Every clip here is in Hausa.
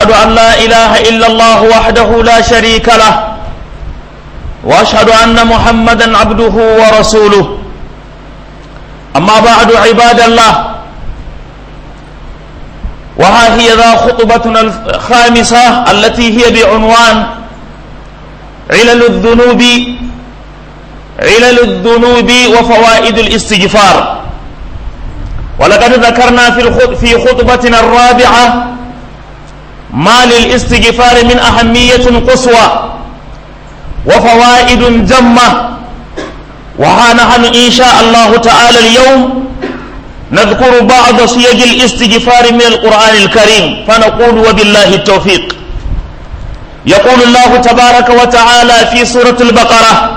أشهد أن لا إله إلا الله وحده لا شريك له وأشهد أن محمدا عبده ورسوله أما بعد عباد الله وها هي ذا خطبتنا الخامسة التي هي بعنوان علل الذنوب علل الذنوب وفوائد الاستغفار ولقد ذكرنا في في خطبتنا الرابعة ما للاستغفار من أهمية قصوى وفوائد جمة وها نحن إن شاء الله تعالى اليوم نذكر بعض صيغ الاستغفار من القرآن الكريم فنقول وبالله التوفيق يقول الله تبارك وتعالى في سورة البقرة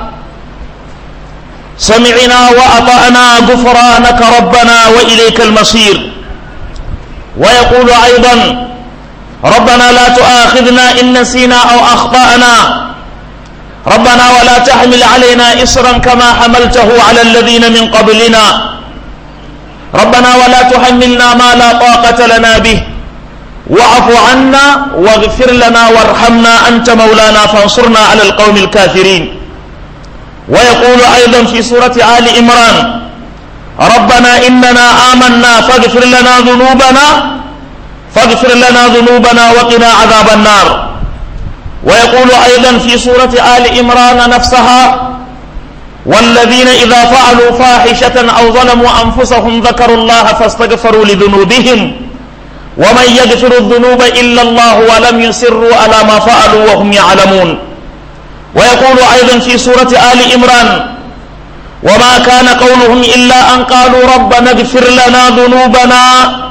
سمعنا وأطعنا غفرانك ربنا وإليك المصير ويقول أيضا ربنا لا تؤاخذنا إن نسينا أو أخطأنا ربنا ولا تحمل علينا إصرا كما حملته على الذين من قبلنا ربنا ولا تحملنا ما لا طاقة لنا به واعف عنا واغفر لنا وارحمنا أنت مولانا فانصرنا على القوم الكافرين ويقول أيضا في سورة آل إمران ربنا إننا آمنا فاغفر لنا ذنوبنا فاغفر لنا ذنوبنا وقنا عذاب النار ويقول أيضا في سورة آل إمران نفسها والذين إذا فعلوا فاحشة أو ظلموا أنفسهم ذكروا الله فاستغفروا لذنوبهم ومن يغفر الذنوب إلا الله ولم يسروا على ما فعلوا وهم يعلمون ويقول أيضا في سورة آل إمران وما كان قولهم إلا أن قالوا ربنا اغفر لنا ذنوبنا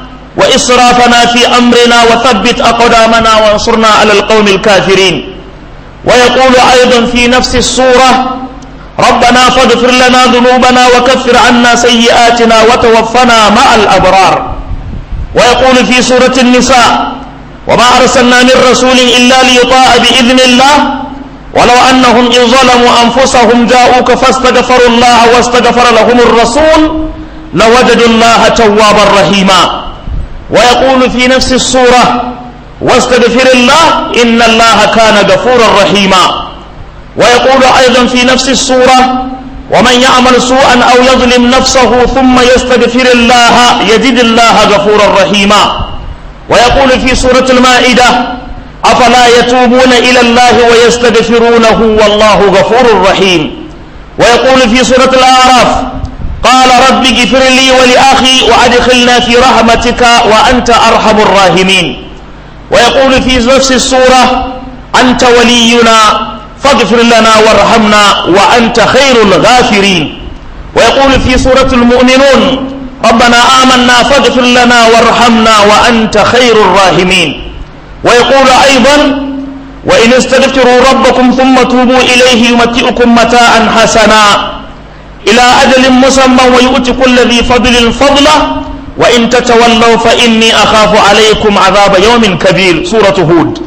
وإسرافنا في أمرنا وثبت أقدامنا وانصرنا على القوم الكافرين ويقول أيضا في نفس السورة ربنا فاغفر لنا ذنوبنا وكفر عنا سيئاتنا وتوفنا مع الأبرار ويقول في سورة النساء وما أرسلنا من رسول إلا ليطاع بإذن الله ولو أنهم إن ظلموا أنفسهم جاءوك فاستغفروا الله واستغفر لهم الرسول لوجدوا الله توابا رحيما ويقول في نفس السورة واستغفر الله إن الله كان غفورا رحيما ويقول أيضا في نفس السورة ومن يعمل سوءا أو يظلم نفسه ثم يستغفر الله يجد الله غفورا رحيما ويقول في سورة المائدة أفلا يتوبون إلى الله ويستغفرونه والله غفور رحيم ويقول في سورة الأعراف قال رب اغفر لي ولأخي وأدخلنا في رحمتك وأنت أرحم الراحمين ويقول في نفس السورة أنت ولينا فاغفر لنا وارحمنا وأنت خير الغافرين ويقول في سورة المؤمنون ربنا آمنا فاغفر لنا وارحمنا وأنت خير الراحمين ويقول أيضا وإن استغفروا ربكم ثم توبوا إليه يمتئكم متاعا حسنا إلى أجل مسمى ويؤتي كل ذي فضل فضله وإن تتولوا فإني أخاف عليكم عذاب يوم كبير سورة هود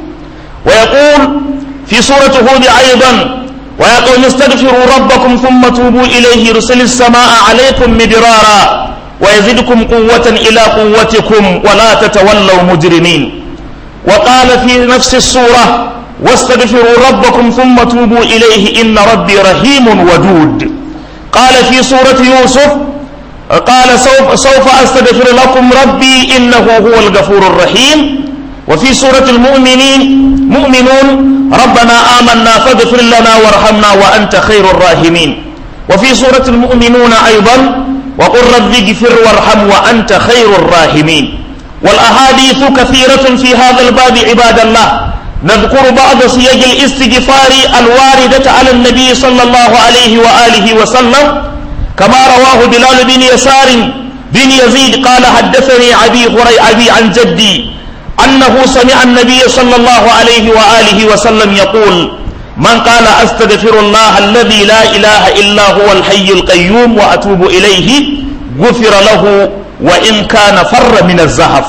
ويقول في سورة هود أيضا ويقول استغفروا ربكم ثم توبوا إليه يرسل السماء عليكم مدرارا ويزدكم قوة إلى قوتكم ولا تتولوا مجرمين وقال في نفس السورة واستغفروا ربكم ثم توبوا إليه إن ربي رحيم ودود قال في سورة يوسف قال سوف, سوف أستغفر لكم ربي إنه هو الغفور الرحيم وفي سورة المؤمنين مؤمنون ربنا آمنا فاغفر لنا وارحمنا وأنت خير الراحمين وفي سورة المؤمنون أيضا وقل رب اغفر وارحم وأنت خير الراحمين والأحاديث كثيرة في هذا الباب عباد الله نذكر بعض صيغ الاستغفار الواردة على النبي صلى الله عليه وآله وسلم كما رواه بلال بن يسار بن يزيد قال حدثني أبي هري أبي عن جدي أنه سمع النبي صلى الله عليه وآله وسلم يقول من قال أستغفر الله الذي لا إله إلا هو الحي القيوم وأتوب إليه غفر له وإن كان فر من الزهف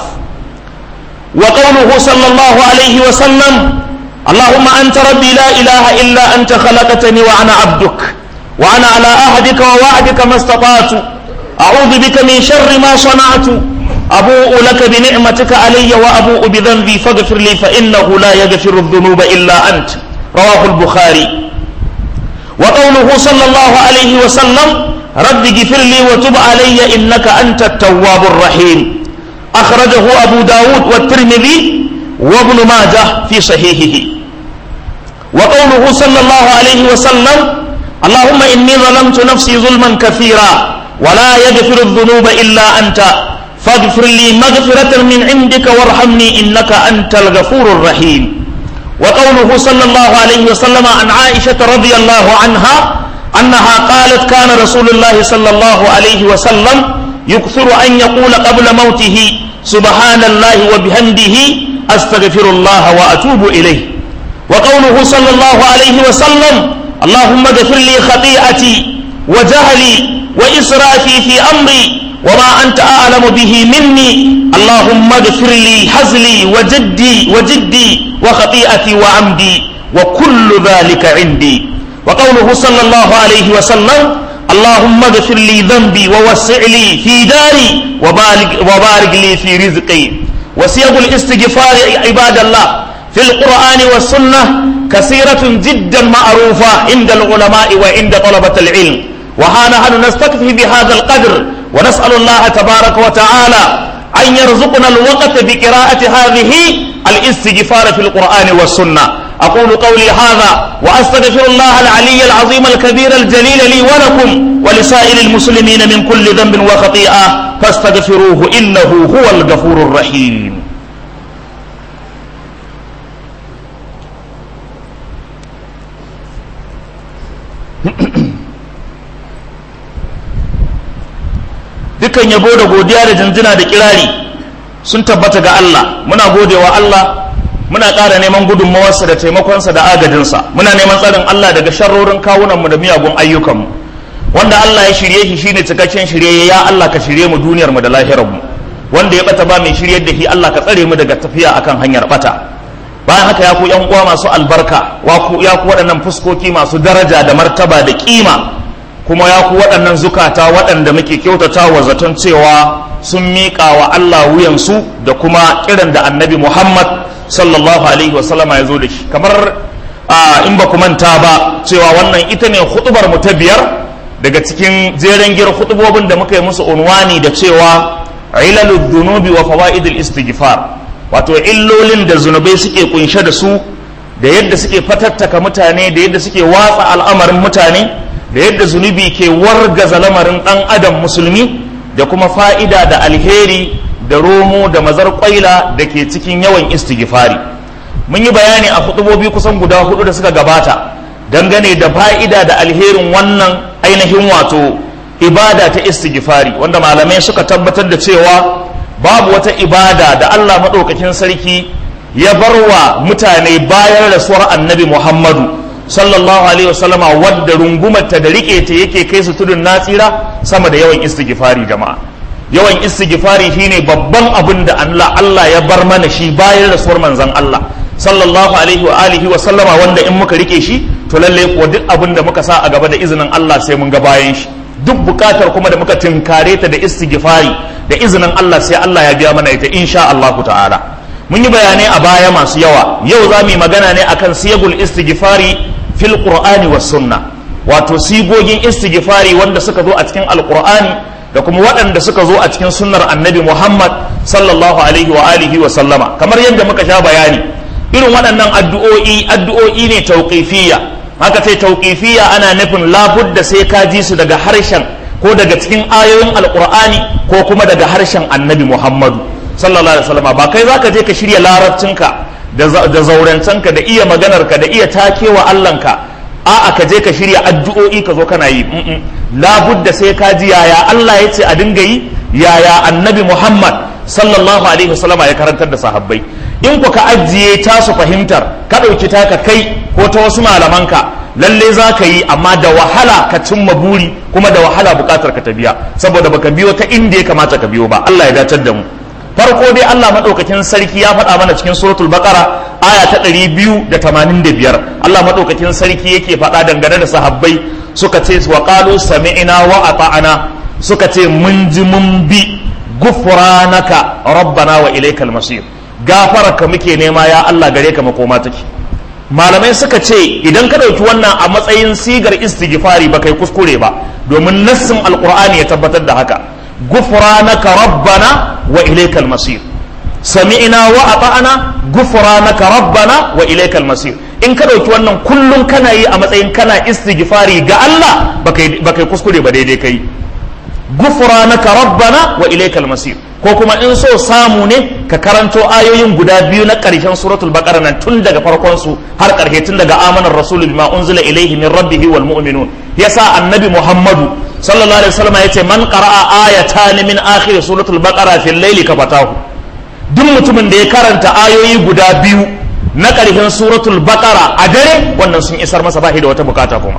وقوله صلى الله عليه وسلم اللهم أنت ربي لا إله إلا أنت خلقتني وأنا عبدك وأنا على عهدك ووعدك ما استطعت أعوذ بك من شر ما صنعت أبوء لك بنعمتك علي وأبوء بذنبي فاغفر لي فإنه لا يغفر الذنوب إلا أنت رواه البخاري وقوله صلى الله عليه وسلم رب اغفر لي وتب علي إنك أنت التواب الرحيم أخرجه أبو داود والترمذي وابن ماجه في صحيحه وقوله صلى الله عليه وسلم اللهم إني ظلمت نفسي ظلما كثيرا ولا يغفر الذنوب إلا أنت فاغفر لي مغفرة من عندك وارحمني إنك أنت الغفور الرحيم وقوله صلى الله عليه وسلم عن عائشة رضي الله عنها أنها قالت كان رسول الله صلى الله عليه وسلم يكثر أن يقول قبل موته سبحان الله وبحمده أستغفر الله وأتوب إليه وقوله صلى الله عليه وسلم اللهم اغفر لي خطيئتي وجهلي وإسرافي في أمري وما أنت أعلم به مني اللهم اغفر لي حزلي وجدي وجدي وخطيئتي وعمدي وكل ذلك عندي وقوله صلى الله عليه وسلم اللهم اغفر لي ذنبي ووسع لي في داري وبارك, وبارك لي في رزقي وسيغ الاستغفار عباد الله في القرآن والسنة كثيرة جدا معروفة عند العلماء وعند طلبة العلم وها نحن نستكفي بهذا القدر ونسأل الله تبارك وتعالى أن يرزقنا الوقت بقراءة هذه الاستغفار في القرآن والسنة أقول قولي هذا وأستغفر الله العلي العظيم الكبير الجليل لي ولكم ولسائر المسلمين من كل ذنب وخطيئة فاستغفروه إنه هو الغفور الرحيم dukan yabo da godiya da jinjina da kirari sun tabbata ga Allah muna godewa Allah muna ƙara neman gudunmawarsa da taimakonsa da agajinsa muna neman tsarin Allah daga sharrorin kawunanmu da miyagun ayyukanmu wanda Allah ya shirye shi shine cikakken shirye ya Allah ka shirye mu duniyarmu da lahirarmu wanda ya bata ba mai shiryar da shi Allah ka tsare mu daga tafiya akan hanyar bata bayan haka ya ku yan uwa masu albarka ya ku waɗannan fuskoki masu daraja da martaba da kima kuma ya ku waɗannan zukata waɗanda muke kyautata wa zaton cewa sun miƙa wa Allah wuyansu da kuma kiran da annabi Muhammad sallallahu alaihi wasallama ya zo da shi kamar in ba ku manta ba cewa wannan ita ne hutubar mu ta biyar daga cikin jeren gir hutubobin da muka yi musu unwani da cewa ilalud dunubi wa fawaidul istighfar wato illolin da zunubai suke kunshe da su da yadda suke fatattaka mutane da yadda suke watsa al'amarin mutane da yadda zunubi ke wargaza lamarin ɗan adam musulmi da kuma fa'ida da alheri da romo da mazar kwaila da ke cikin yawan istighfari mun yi bayani a hudubobi kusan guda hudu da suka gabata dangane da fa'ida da alherin wannan ainihin wato ibada ta istighfari wanda malamai suka tabbatar da cewa babu wata ibada da Allah maɗaukakin sarki ya bar wa mutane bayan rasuwar annabi Muhammadu sallallahu alaihi wasallama wadda rungumarta da rike ta yake kai su tudun natsira sama da yawan istighfari jama'a yawan istighfari shine babban abin da Allah Allah ya bar mana shi bayan rasuwar manzon Allah sallallahu alaihi wa alihi wa sallama wanda in muka rike shi to lalle kuwa duk abin da muka sa a gaba da izinin Allah sai mun ga bayan shi duk bukatar kuma da muka tinkare ta da istighfari da izinin Allah sai Allah ya biya mana ita insha Allah ta'ala mun yi bayanai a baya masu yawa yau za mu yi magana ne akan siyagul istighfari fil qur'ani was sunna wato sigogin istighfari wanda suka zo a cikin alqur'ani da kuma waɗanda suka zo a cikin sunnar annabi Muhammad sallallahu alaihi wa alihi wa sallama kamar yadda muka sha bayani irin waɗannan addu'o'i addu'o'i ne tauqifiyya haka sai tauqifiyya ana nufin labudda sai ka ji su daga harshen ko daga cikin ayoyin alqur'ani ko kuma daga harshen annabi Muhammadu sallallahu alaihi wa sallama ba kai zaka je ka shirya larabcinka da zaurancenka da iya maganarka da iya takewa Allahnka a'a ka je ka shirya addu'o'i ka zo kana yi labudda sai ka ji yaya Allah ya ce a dinga yi yaya annabi Muhammad sallallahu alaihi wasallama ya karantar da sahabbai in ku ka ajiye tasu fahimtar ka ɗauki taka kai ko ta wasu malamanka lalle za ka yi amma da wahala ka cimma buri kuma da wahala buƙatar ka ta biya saboda baka biyo ta inda ya kamata ka biyo ba Allah ya dacar da mu farko dai Allah madaukakin sarki ya faɗa mana cikin suratul baqara aya ta 285 Allah madaukakin sarki yake faɗa dangane da sahabbai suka ce wa qalu sami'na wa ata'na suka ce mun ji mun bi gufranaka rabbana wa ilaikal masir gafararka muke nema ya Allah gare ka makoma take malamai suka ce idan ka ɗauki wannan a matsayin sigar istighfari ba kai kuskure ba domin nassin alqur'ani ya tabbatar da haka gufranaka rabbana wa ilaikal masir sami'na wa ata'na gufranaka rabbana wa ilaikal masir in ka ɗauki wannan kullum kana yi a matsayin kana istighfari ga Allah ba kai kuskure ba daidai kai gufranaka rabbana wa ilaikal masir ko kuma in so samu ne ka karanto ayoyin guda biyu na ƙarshen suratul baqara nan tun daga farkon su har ƙarshe tun daga amanar rasulu bima unzila ilaihi min rabbihi wal mu'minun yasa annabi muhammadu sallallahu alaihi wasallam yace man qara'a ayatan min akhir suratul baqara fil layli kafatahu duk mutumin da ya karanta ayoyi guda biyu na ƙarshen suratul baqara a dare wannan sun isar masa bashi da wata bukata kuma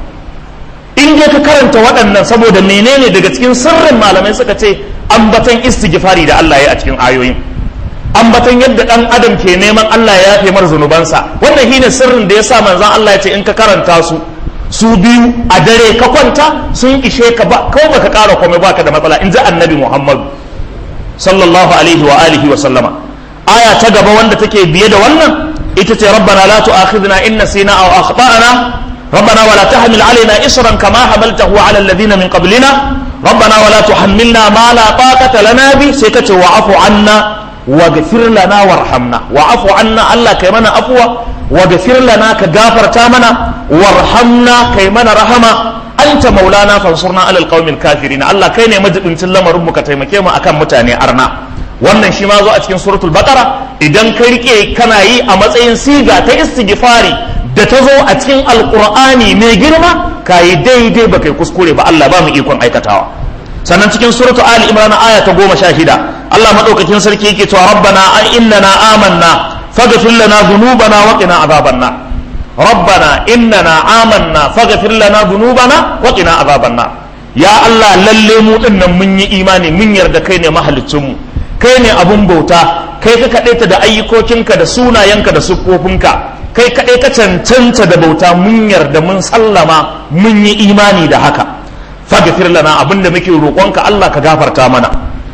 in dai ka karanta waɗannan saboda menene daga cikin sirrin malamai suka ce ambatan istighfari da Allah ya a cikin ayoyin ambatan yadda dan adam ke neman Allah ya yafe mar zunubansa wannan shine sirrin da yasa manzon Allah ya ce in ka karanta su su biyu a dare ka kwanta sun ishe ka ba kawai baka ƙara komai baka da matsala in ji annabi Muhammad sallallahu alaihi wa alihi wa sallama aya ta gaba wanda take biye da wannan ita ce rabbana la tu'akhidna in nasina aw akhtana ربنا ولا تحمل علينا إصرا كما حملته على الذين من قبلنا ربنا ولا تحملنا ما لا طاقة لنا به سيكت وعف عنا واغفر لنا وارحمنا وعف عنا الله كيمنا أفوى واغفر لنا كغافر تامنا وارحمنا كيمنا رحمة أنت مولانا فانصرنا على القوم الكافرين الله كيني مجد انت لما ربك تيمكيما أكام متاني أرنا wannan shi ma zo a cikin suratul baqara idan ka rike kana yi a matsayin siga ta istighfari da ta zo a cikin alkur'ani mai girma ka yi daidai ba kai kuskure ba Allah ba mu ikon aikatawa sannan cikin suratu ali imran aya ta goma sha shida Allah madaukakin sarki yake cewa rabbana an innana amanna faghfir lana dhunubana wa qina azaban nar rabbana innana amanna faghfir lana dhunubana wa qina azaban nar ya Allah lalle mu dinnan mun yi imani mun yarda kai ne mahaliccin mu kai ne abun bauta kai ka kadaita da ayyukokinka da sunayenka da siffofinka kai kaɗai ka cancanta da bauta mun yarda mun sallama mun yi imani da haka faghfir lana abinda muke roƙonka Allah ka gafarta mana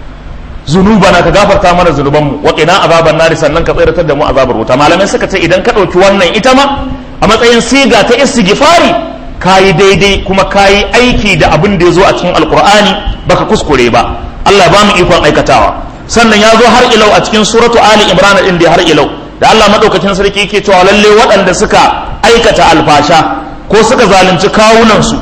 zunubana ka gafarta mana zunubanmu wa qina azaban nari sannan ka tsiratar da mu azabar wuta malamai suka ce idan ka ɗauki wannan ita ma a matsayin siga ta istighfari kayi daidai kuma kayi aiki da abin da ya zo a cikin alkur'ani baka kuskure ba Allah ba mu ikon aikatawa sannan ya zo har ilau a cikin suratu ali imran din da har ilau da Allah madaukakin sarki yake cewa lalle waɗanda suka aikata alfasha ko suka zalunci kawunansu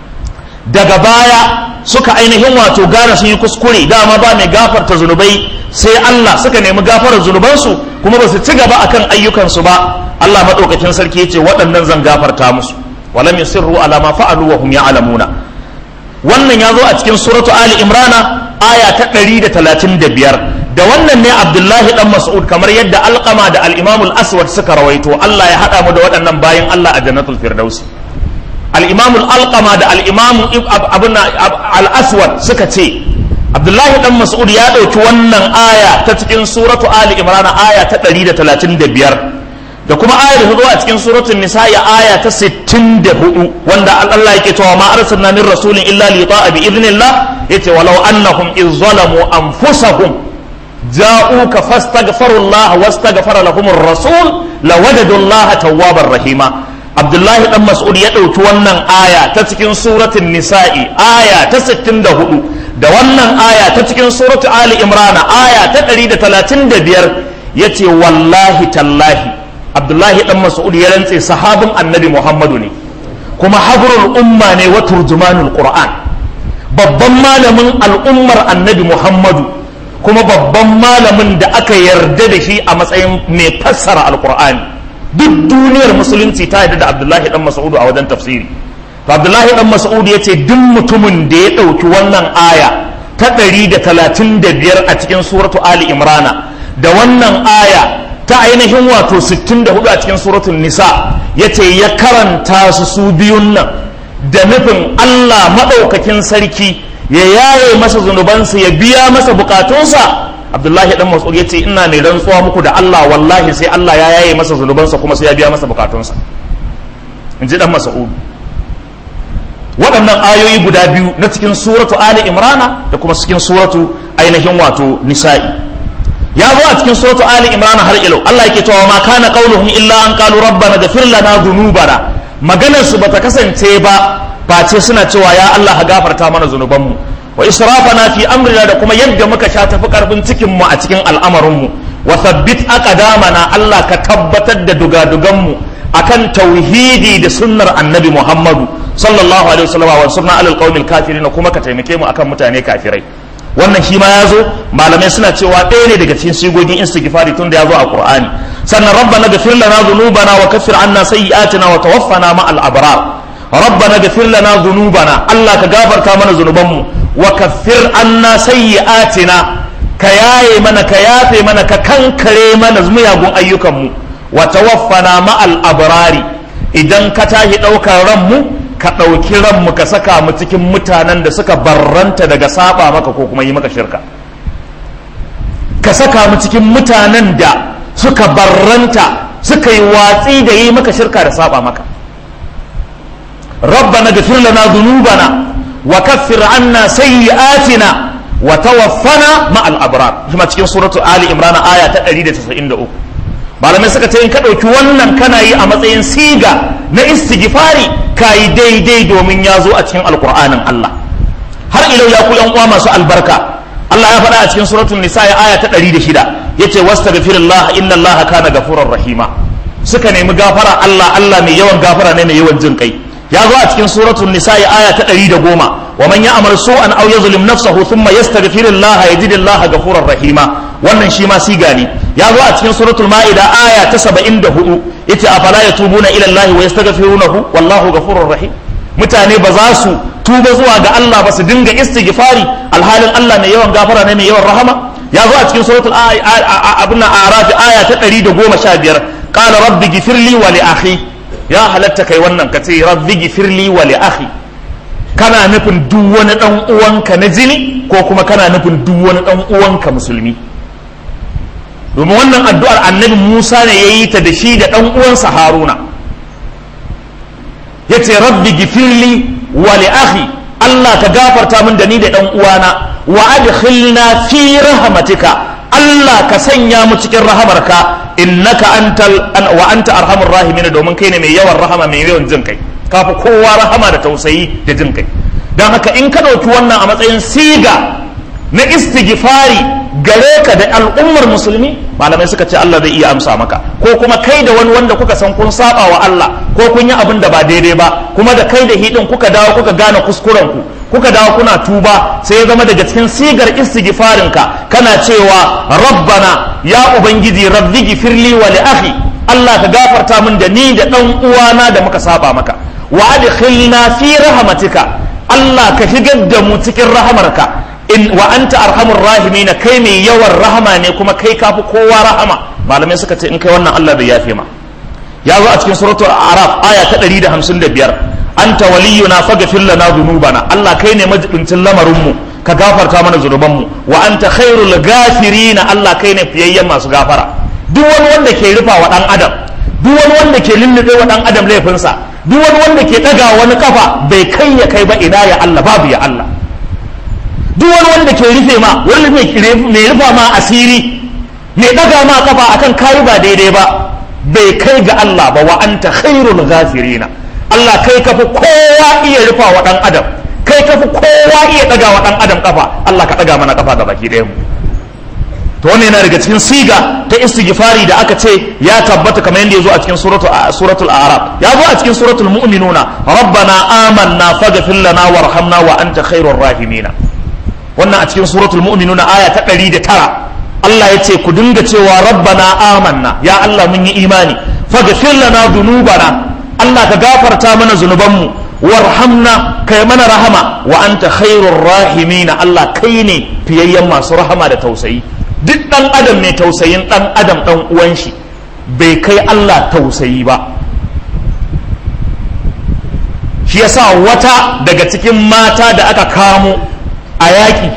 daga baya suka ainihin wato gane sun yi kuskure dama ba mai gafarta zunubai sai Allah suka nemi gafarar zunubansu kuma ba su ci gaba akan ayyukansu ba Allah madaukakin sarki yace waɗannan zan gafarta musu walam yusirru ala ma fa'alu wa hum ya'lamuna wannan ya zo a cikin suratu ali imrana aya ta 135 da wannan ne abdullahi dan mas'ud kamar yadda alqama da al-imam al-aswad suka rawaito Allah ya hada mu da waɗannan bayan Allah a jannatul firdausi al-imam al-alqama da al-imam abuna al-aswad suka ce abdullahi dan mas'ud ya dauki wannan aya ta cikin suratu ali imran aya ta 135 da kuma ayar da zo a cikin suratul nisa ya aya ta 64 wanda Allah yake cewa ma arsalna min rasulin illa li ta'a bi idnillah yace walau annahum iz zalamu anfusahum جاءوك فاستغفروا الله واستغفر لهم الرسول لوجدوا الله توابا رحيما عبد الله بن مسعود ya dauki wannan aya ta cikin suratul nisa'i aya ta 64 da wannan aya ta cikin suratul ali imran aya ta 135 yace wallahi tallahi abdullahi dan mas'ud ya rantse sahabin annabi muhammadu ne kuma habrul umma ne wa turjumanul qur'an babban malamin al'ummar annabi muhammadu kuma babban malamin da aka yarda da shi a matsayin mai fassara alkur'ani duk duniyar musulunci ta yarda da abdullahi dan mas'udu a wajen tafsiri to abdullahi dan mas'udu ya ce duk mutumin da ya ɗauki wannan aya ta ɗari da talatin da biyar a cikin suratu ali imrana da wannan aya ta ainihin wato sittin da hudu a cikin suratul nisa ya ce ya karanta su su biyun nan da nufin allah maɗaukakin sarki ya yaye masa zunubansa ya biya masa bukatunsa abdullahi dan mas'ud ya ce ina mai rantsuwa muku da Allah wallahi sai Allah ya yaye masa zunubansa kuma sai ya biya masa bukatunsa in ji dan mas'ud waɗannan ayoyi guda biyu na cikin suratu ali imrana da kuma cikin suratu ainihin wato nisa'i ya zo a cikin suratu ali imrana har ilau Allah yake cewa ma kana qauluhum illa an qalu rabbana ghfir lana dhunubana maganar su bata kasance ba face suna cewa ya Allah ka gafarta mana zunubanmu wa israfana fi amrina da kuma yadda muka sha tafi karfin cikin mu a cikin al'amarin mu wa thabbit aqdamana Allah ka tabbatar da dugadugan mu akan tauhidi da sunnar annabi Muhammadu sallallahu alaihi wasallam wa sunna alal qaumil kafirin kuma ka taimake mu akan mutane kafirai wannan shi ma ya zo malamai suna cewa ɗaya ne daga cikin sigogin istighfari tun da ya zo a qur'ani sannan rabbana ghfir lana dhunubana wa kaffir anna sayyi'atina wa tawaffana ma al abrar rabbana ghfir lana dhunubana Allah ka gafarta mana zunubanmu wa kaffir anna sayyi'atina ka yaye mana ka yafe mana ka kankare mana miyagun ayyukanmu wa tawaffana ma al abrari idan ka tashi ɗaukar ranmu ka ɗauki ranmu ka saka mu cikin mutanen da suka barranta daga saba maka ko kuma yi maka shirka ka saka mu cikin mutanen da suka barranta suka yi watsi da yi maka shirka da saba maka rabbana ghfir lana dhunubana wa kaffir anna sayyi'atina wa tawaffana ma al-abrar kuma cikin suratu ali imran aya ta 193 malamai suka ce in ka ɗauki wannan kana yi a matsayin siga na istighfari ka yi daidai domin ya zo a cikin alkur'anin Allah har ilau ya ku yan uwa masu albarka Allah ya faɗa a cikin suratul nisa ya aya ta 106 yace wastaghfirullah inna Allah kana ghafurur rahima suka nemi gafara Allah Allah mai yawan gafara ne mai yawan jin kai ya zo a cikin suratul nisa ya aya ta 110 wa man ya'mal su'an aw yazlim nafsahu thumma yastaghfirullah yajidillah ghafurur rahima wannan shi ma siga ne ya zo a cikin suratul ma'ida aya ta 74 yace afala yatubuna ila Allah wa yastaghfirunahu wallahu ghafurur rahim mutane ba za su tuba zuwa ga Allah ba su dinga istighfari alhalin Allah mai yawan gafara ne mai yawan rahama ya zo a cikin suratul abun a'raf aya ta 115 qala rabbi ghfirli wa li akhi ya halatta kai wannan kace rabbi ghfirli wa li akhi kana nufin duk wani dan uwanka na jini ko kuma kana nufin duk wani dan uwanka musulmi domin wannan addu'ar annabi Musa ne ya yi ta da shi da ɗan uwansa Haruna ya ce rabbi gifirli wa li akhi Allah ka gafarta min da ni da ɗan uwana wa adkhilna fi rahmatika Allah ka sanya mu cikin rahamarka innaka antal wa anta arhamur rahimin domin kai ne mai yawan rahama mai yawan jin kai kafi kowa rahama da tausayi da jin kai don haka in ka ɗauki wannan a matsayin siga na istighfari gare ka da al'ummar musulmi malamai suka ce Allah zai iya amsa maka ko kuma kai da wani wanda kuka san kun saba wa Allah ko kun yi abin da ba daidai ba kuma da kai da hidin kuka dawo kuka gane kuskuren ku kuka dawo kuna tuba sai ya zama daga cikin sigar istighfarin ka kana cewa rabbana ya ubangiji rabbi gifirli wa li akhi Allah ka gafarta min da ni da dan uwana da muka saba maka wa adkhilna fi rahmatika Allah ka shigar da mu cikin rahamarka in wa anta arhamur rahimin kai mai yawan rahama ne kuma kai kafi kowa rahama malamai suka ce in kai wannan Allah bai yafe ma ya zo a cikin suratul araf aya ta 155 anta waliyuna faghfir lana dhunubana Allah kai ne majibincin lamarin mu ka gafarta mana zunuban mu wa anta khairul ghafirin Allah kai ne fiyayyen masu gafara duk wani wanda ke rufa wa dan adam duk wani wanda ke lullube wa dan adam laifinsa duk wani wanda ke daga wani kafa bai kai ya kai ba ina ya Allah babu ya Allah duk wani wanda ke rufe ma wani mai rufa ma asiri mai daga ma kafa akan kayi ba daidai ba bai kai ga Allah ba wa anta khairul ghafirina Allah kai kafi kowa iya rufa wa dan adam kai kafi kowa iya daga wa dan adam kafa Allah ka daga mana kafa ga baki ɗayan mu to wannan yana daga cikin siga ta istighfari da aka ce ya tabbata kamar yadda ya zo a cikin suratul suratul a'raf ya zo a cikin suratul mu'minuna rabbana amanna faghfir lana warhamna wa anta khairur rahimina wannan a cikin suratul mu'minuna aya ta 109 Allah ya ce ku dinga cewa rabbana amanna ya Allah mun yi imani faghfir lana dhunubana Allah ka gafarta mana zunubanmu warhamna kai mana rahama wa anta khairur rahimina Allah kai ne fiyayyen masu rahama da tausayi duk dan adam mai tausayin dan adam dan uwan shi bai kai Allah tausayi ba shi yasa wata daga cikin mata da aka kamo a yaƙi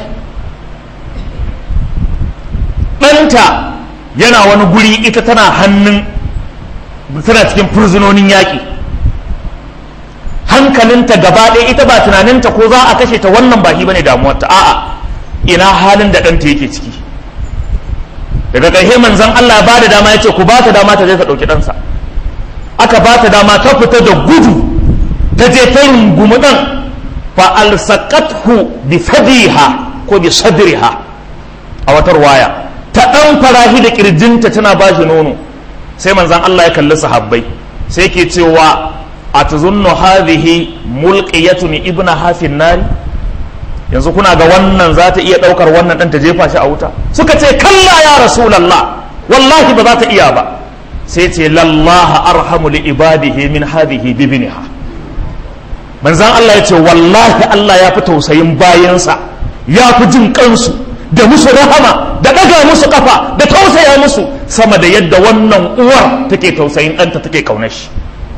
ɗanta yana wani guri ita tana hannun tana cikin fursunonin yaƙi hankalinta gaba ɗaya ita ba tunaninta ko za a kashe ta wannan ba shi bane damuwarta a'a ina halin da ɗanta yake ciki daga ƙarshe manzon Allah ba da dama ya ce ku ba ta dama ta je ta ɗauki ɗansa aka ba ta dama ta fita da gudu ta je ta rungumi ɗan fa alsaqathu bi fadiha ko bi sadriha a watar waya ta ɗan farahi da kirjinta tana ba shi nono sai manzon Allah ya kalli sahabbai sai ke cewa atazunnu hadhihi mulqiyatun ibna hafin nari yanzu kuna ga wannan za ta iya ɗaukar wannan ɗan ta jefa shi a wuta suka ce kalla ya rasulallah wallahi ba za ta iya ba sai ce lallaha arhamu li ibadihi min hadhihi bibniha manzan Allah ya ce wallahi Allah ya fi tausayin bayansa ya fi jin kansu da musu rahama da ɗaga musu kafa da tausaya musu sama da yadda wannan uwar take tausayin ɗanta take ƙaunar shi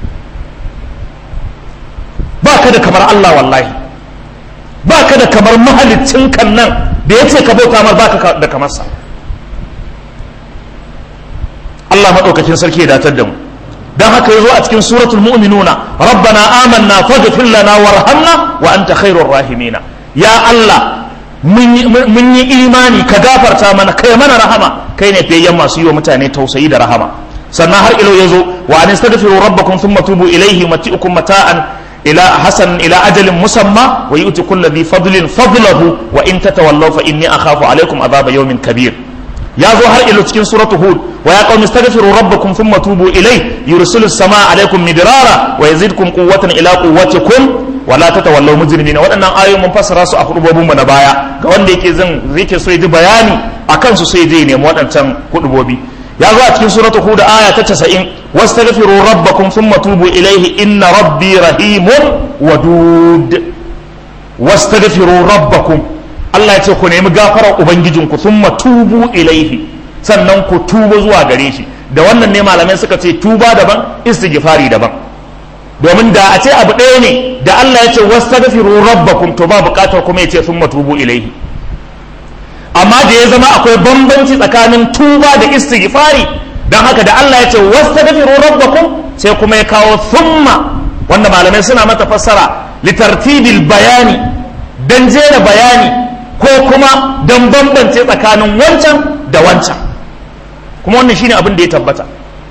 ba ka da kamar Allah wallahi ba ka da kamar mahalicin kan nan da ya ce ka bauta mar ba ka da kamarsa Allah maɗaukakin sarki ya datar da mu don haka ya zo a cikin suratul mu'minuna rabbana amanna faghfir lana warhamna wa anta khairur rahimina ya Allah mun yi imani ka gafarta mana kai mana rahama kai ne fiyayyen masu yi wa mutane tausayi da rahama sannan har ilo ya zo wa an istaghfiru rabbakum thumma tubu ilayhi mati'ukum mata'an إلى حسن إلى أجل مسمى ويؤتي كل ذي فضل فضله وإن تتولوا فإني أخاف عليكم عذاب يوم كبير يا ظهر إلى تكين سورة هود ويا قوم استغفروا ربكم ثم توبوا إليه يرسل السماء عليكم مدرارا ويزيدكم قوة إلى قوتكم ولا تتولوا مجرمين وأنا آية من فسر راسو أخرج بابو من بايا كون ديكي زن زيكي سويد بياني أكن سويدين يموت أنتم قلبوبي ya zo a cikin suratu hud aya ta 90 wastaghfiru rabbakum thumma tubu ilayhi inna rabbi rahimun wadud wastaghfiru rabbakum Allah ya ce ku nemi gafarar ubangijinku thumma tubu ilayhi sannan ku tuba zuwa gare shi da wannan ne malamai suka ce tuba daban istighfari daban domin da a ce abu ɗaya ne da Allah ya ce wastaghfiru rabbakum to ba buƙatar kuma ya ce thumma tubu ilayhi amma da ya zama akwai bambanci tsakanin tuba da istighfari don haka da Allah ya ce wastaghfiru rabbakum sai kuma ya kawo thumma wanda malamai suna mata fassara litartibil bayani dan jera bayani ko kuma dan bambance tsakanin wancan da wancan kuma wannan shine abin da ya tabbata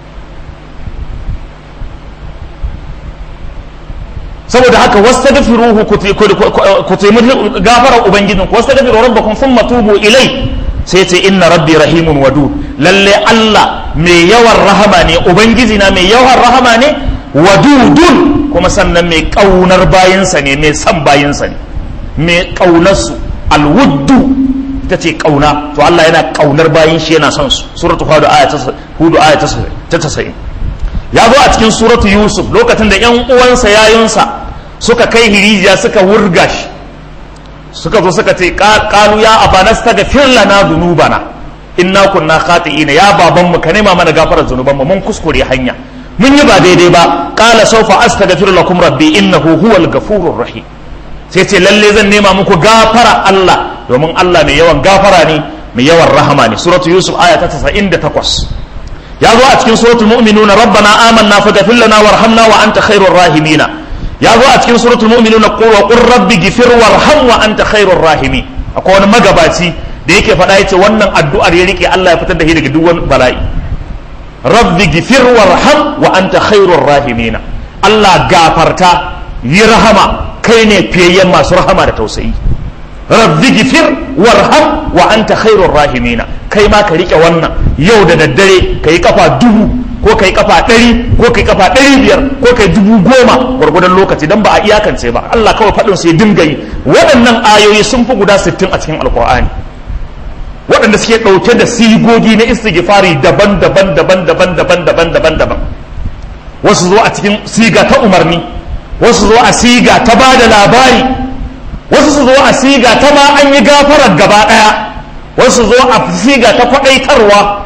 saboda haka wastaghfiruhu ku taimi gafarar ubangijin ku wastaghfiru rabbakum thumma tubu ilai sai ce inna rabbi rahimun wadu lalle Allah mai yawan rahama ne ubangiji na mai yawan rahama ne wadudun kuma sannan mai kaunar bayinsa ne mai san bayinsa ne mai kaunarsu alwuddu ita ce kauna to Allah yana kaunar bayin shi yana son su suratul hudu aya ta hudu aya ta 90 ya zo a cikin suratu yusuf lokacin da yan uwansa yayunsa suka kai hirijiya suka wurga shi suka zo suka ce kalu ya abana staghfir lana dhunubana inna kunna khati'ina ya baban mu ka nema mana gafarar zunuban mu mun kuskure hanya mun yi ba daidai ba qala sawfa astaghfir lakum rabbi innahu huwal ghafurur rahim sai ce lalle zan nema muku gafara Allah domin Allah mai yawan gafara ne mai yawan rahama ne suratu yusuf aya ta 98 ya zo a cikin suratul mu'minuna rabbana amanna faghfir lana warhamna wa anta khairur rahimina ya zo a cikin suratul mu'minuna qul wa qur rabbi ghfir warham wa anta khairur rahimi akwai wani magabaci da yake faɗa yace wannan addu'ar ya rike Allah ya fitar da shi daga duk wani bala'i rabbi ghfir warham wa anta khairur rahimina Allah gafarta yi rahama kai ne fiyayyen masu rahama da tausayi rabbi ghfir warham wa anta khairur rahimina kai ma ka rike wannan yau da daddare ka yi kafa dubu ko ka yi kafa ɗari ko ka yi kafa ɗari biyar ko ka yi dubu goma gwargwadon lokaci don ba a iyakance ba Allah kawai faɗin su ya dinga yi waɗannan ayoyi sun fi guda sittin a cikin alkur'ani waɗanda suke ɗauke da sigogi na istighfari daban daban daban daban daban daban daban daban wasu zo a cikin siga ta umarni wasu zo a siga ta ba da labari wasu su zo a siga ta ma an yi gafarar gaba ɗaya wasu zo a siga ta kwaɗaitarwa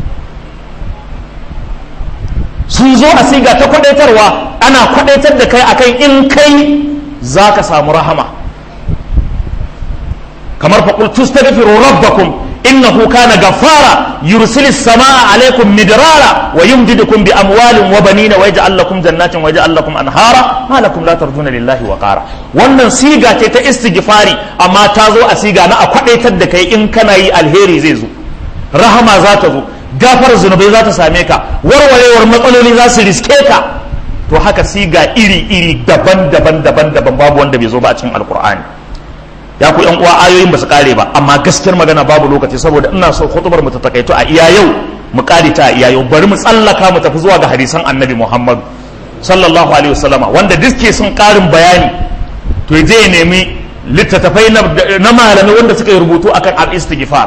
sun zo a siga ta kwaɗaitarwa ana kwaɗaitar da kai akan in kai za ka samu rahama kamar faƙul tustaghfiru rabbakum innahu kana gaffara yursilis samaa alaikum midrara wa yumdidukum bi amwalin wa banina wa yaj'al lakum jannatin wa yaj'al lakum anhara ma lakum la tarjuna lillahi wa qara wannan siga ce ta istighfari amma ta zo a siga na a kwadaitar da kai in kana yi alheri zai zo rahama za ta zo gafar zunubai za ta same ka warwarewar matsaloli za su riske ka to haka siga iri iri daban daban daban daban babu wanda bai zo ba a cikin alkur'ani ya ku yan uwa ayoyin ba su kare ba amma gaskiyar magana babu lokaci saboda ina so khutubar mu ta takaito a iya yau mu kare ta a iya yau bari mu tsallaka mu tafi zuwa ga hadisan annabi Muhammad sallallahu alaihi wasallama wanda diske sun karin bayani to je ya nemi littattafai na malamai wanda suka yi rubutu akan al-istighfar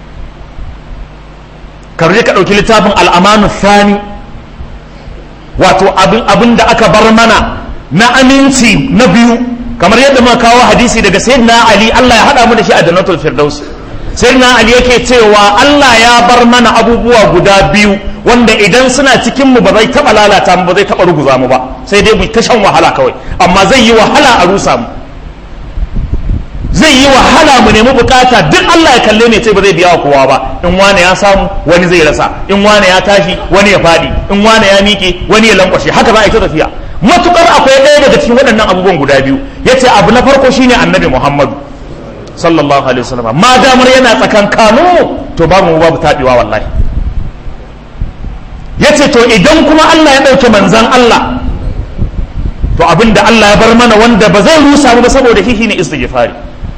ka je ka dauki littafin al-amanu thani wato abin abin da aka bar mana na aminci na biyu kamar yadda muka kawo hadisi daga sayyidina ali Allah ya hada mu da shi a jannatul firdaus sayyidina ali yake cewa Allah ya bar mana abubuwa guda biyu wanda idan suna cikin mu ba zai taba lalata mu ba zai taba ruguza mu ba sai dai mu ta shan wahala kawai amma zai yi wahala a rusa mu zai yi wahala mu nemi bukata duk Allah ya kalle ne ce ba zai biya wa kowa ba in wane ya samu wani zai rasa in wane ya tashi wani ya fadi in wane ya miƙe wani ya lankwashe haka za a yi ta tafiya matukar akwai ɗaya daga cikin waɗannan abubuwan guda biyu ya ce abu na farko shine annabi muhammadu sallallahu alaihi wasallam ma damar yana tsakan kanu to babu mu babu taɓewa wallahi ya ce to idan kuma allah ya ɗauke manzan allah to abin da allah ya bar mana wanda ba zai rusa mu ba saboda hihi ne istighfari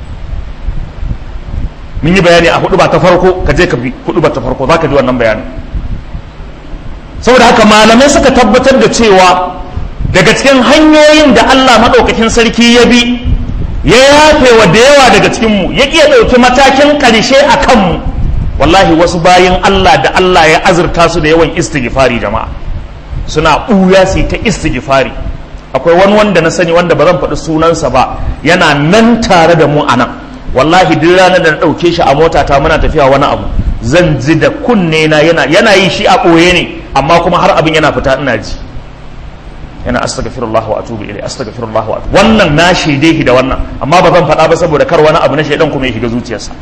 mun yi bayani a hudu ba ta farko ka je ka bi hudu ba ta farko za ka ji wannan bayanin saboda haka malamai suka tabbatar da cewa daga cikin hanyoyin da Allah maɗaukakin sarki ya bi ya yafe wa da yawa daga cikinmu ya iya ɗauki matakin ƙarshe a kanmu wallahi wasu bayan Allah da Allah ya azurta su da yawan istighfari jama'a suna ɓuya su ta istighfari akwai wani wanda na sani wanda ba zan faɗi sunansa ba yana nan tare da mu a nan wallahi duk ranar da na ɗauke shi a mota ta muna tafiya wani abu zan ji da kunne na yana yana yi shi a ɓoye ne amma kuma har abin yana fita ina ji yana astaghfirullah wa atubu ilai astaghfirullah wa atubu wannan na shaide shi da wannan amma ba zan faɗa ba saboda kar wani abu na shaidan kuma ya shiga zuciyarsa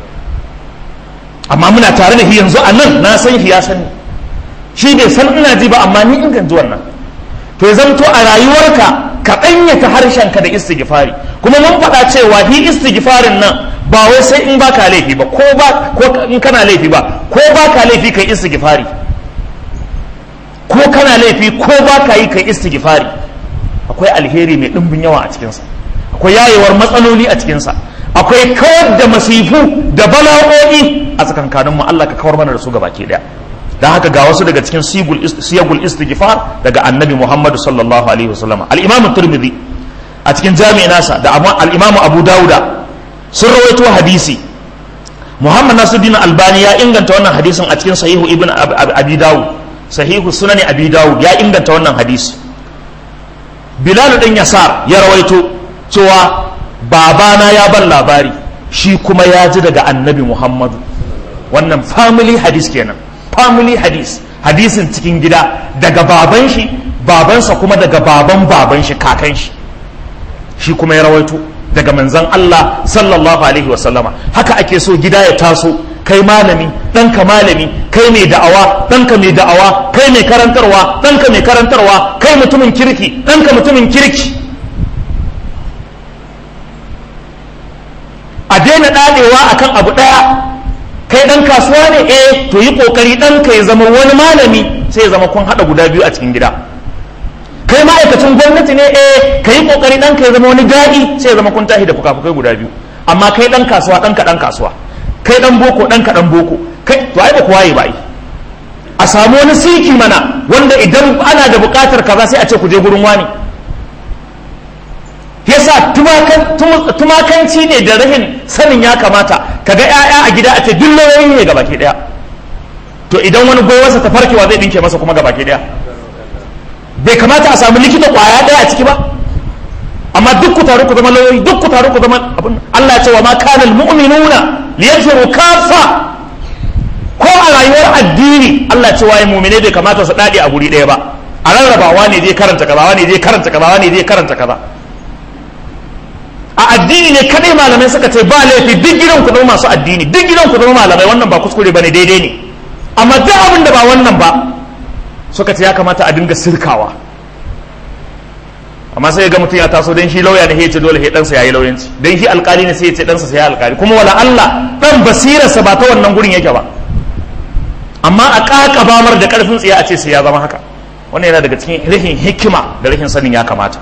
amma muna tare da shi yanzu a nan na san shi ya sani shi bai san ina ji ba amma ni in ji wannan to ya zanto a rayuwarka ka ɗanyata harshenka da istighfari kuma mun faɗa cewa hi istighfarin nan ba wai sai in baka laifi ba ko ba ko in kana laifi ba ko baka laifi kai istighfari ko kana laifi ko baka yi kai istighfari akwai alheri mai ɗimbin yawa a cikinsa akwai yayewar matsaloli a cikinsa akwai kawar da masifu da bala'o'i a tsakankanin mu Allah ka kawar mana da su gabaki daya dan haka ga wasu daga cikin siyagul istighfar daga annabi Muhammad sallallahu alaihi wasallam al-imam tirmidhi a cikin jami'i nasa da al-imam abu dauda sun rawaito hadisi muhammad nasuddin albani ya inganta wannan hadisin a cikin sahihu ibn abi dawud sahihu sunani abi dawud ya inganta wannan hadisi bilal din yasar ya rawaito cewa babana ya ban labari shi kuma ya ji daga annabi muhammadu wannan family hadis kenan family hadis hadisin cikin gida daga baban shi babansa kuma daga baban baban shi kakan shi shi kuma ya rawaito daga manzan Allah sallallahu alaihi wasallama haka ake so gida ya taso kai malami ɗanka malami kai mai da'awa ɗanka mai da'awa kai mai karantarwa ɗanka mai karantarwa kai mutumin kirki ɗanka mutumin kirki a daina ɗaɗewa akan abu ɗaya kai ɗan kasuwa ne eh to yi ƙoƙari ɗanka ya zama wani malami sai ya zama kun haɗa guda biyu a cikin gida kai ma'aikacin gwamnati ne eh ka yi kokari ɗanka ya zama wani daɗi sai ya zama kun tashi da fuka-fukai guda biyu amma kai ɗan kasuwa ɗanka ɗan kasuwa kai ɗan boko ɗanka ɗan boko kai to ai ba kowa yi ba yi a samu wani siki mana wanda idan ana da buƙatar kaza sai a ce ku je gurin wani yasa tumakanci ne da rahin sanin ya kamata kaga 'ya'ya a gida a ce duk lauyoyi ne gabaki ɗaya to idan wani gowarsa ta farkewa zai ɗinke masa kuma gabaki ɗaya bai kamata a samu likita kwaya ɗaya a ciki ba amma duk ku taru ku zama lauyoyi duk ku taru ku zama abin Allah ya ce wa ma kana almu'minuna liyanfiru kafa ko a rayuwar addini Allah ya ce waye mu'mine bai kamata su dade a guri ɗaya ba a rarrabawa ne zai karanta kaza ne zai karanta kaza ne zai karanta kaza a addini ne kadai malamai suka ce ba laifi duk gidan ku zama masu addini duk gidan ku zama malamai wannan ba kuskure bane daidai ne amma duk abin da ba wannan ba suka ce ya kamata a dinga sirkawa amma sai ga mutum ya taso dan shi lauya ne ya ce dole sai ɗansa ya yi lauyanci dan shi alkali ne sai ya ce ɗansa sai ya alkali kuma wala Allah dan basirarsa ba ta wannan gurin yake ba amma a ƙaƙabamar da ƙarfin tsaye a ce sai ya zama haka wannan yana daga cikin rashin hikima da rashin sanin ya kamata